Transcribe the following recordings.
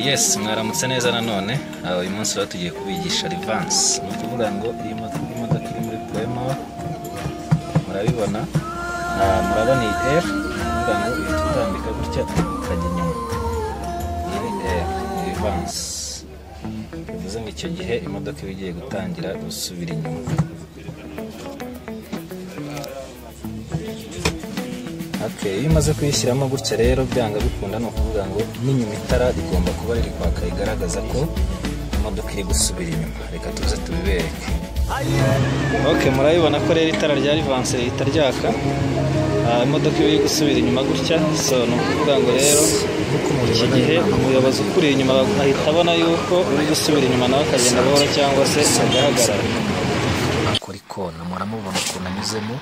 yes mwaramutse neza nanone Aha, uyu munsi rero tugiye kubigisha rivansi ni ukuvuga ngo iyi moto- iyi modoka iri muri purema murabibona Ah, murabona iyi eri ni ukuvuga ngo uhita utambika gutya ukajya inyuma iyi ni eri ni rivansi bivuze ngo icyo gihe imodoka iba igiye gutangira gusubira inyuma Okay, iyo umaze kuyishyiramo gutya rero byanga bikunda ni ukuvuga ngo n'inyuma itara rigomba kuba riri kwaka rigaragaza ko imodoka iri gusubira inyuma reka tuze tubibereke ok murabibona ko rero itara rya rivanse rihita ryaka Ah, imodoka iba iri gusubira inyuma gutya so ni ukuvuga ngo rero iki gihe umuyobozi ukuri inyuma ahita abona yuko uri gusubira inyuma nawe akagenda buhoro cyangwa se agaragara akora ikona muramubona ukuntu anyuzemo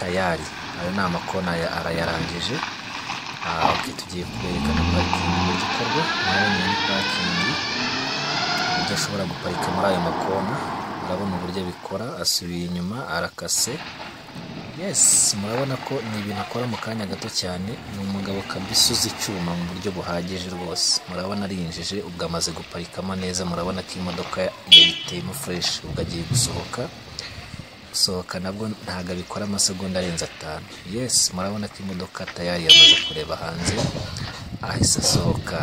tayari ayo ni amakona ya arayarangije Ah, ok tugiye kwerekana parikingi mu gikorwa murabona iyi ni parikingi uburyo ashobora guparika muri ayo makona murabona uburyo abikora asubiye inyuma arakase yes murabona ko ni ibintu akora mu kanya gato cyane ni umugabo kabisa uzi icyuma mu buryo buhagije rwose murabona arinjije ubwo amaze guparikamo neza murabona ko imodoka yayiteyemo fureshi ubwo agiye gusohoka gusohoka nabwo ntabwo abikora amasegonda arenze atanu yes murabona ko imodoka tayari yamaze kureba hanze ahise asohoka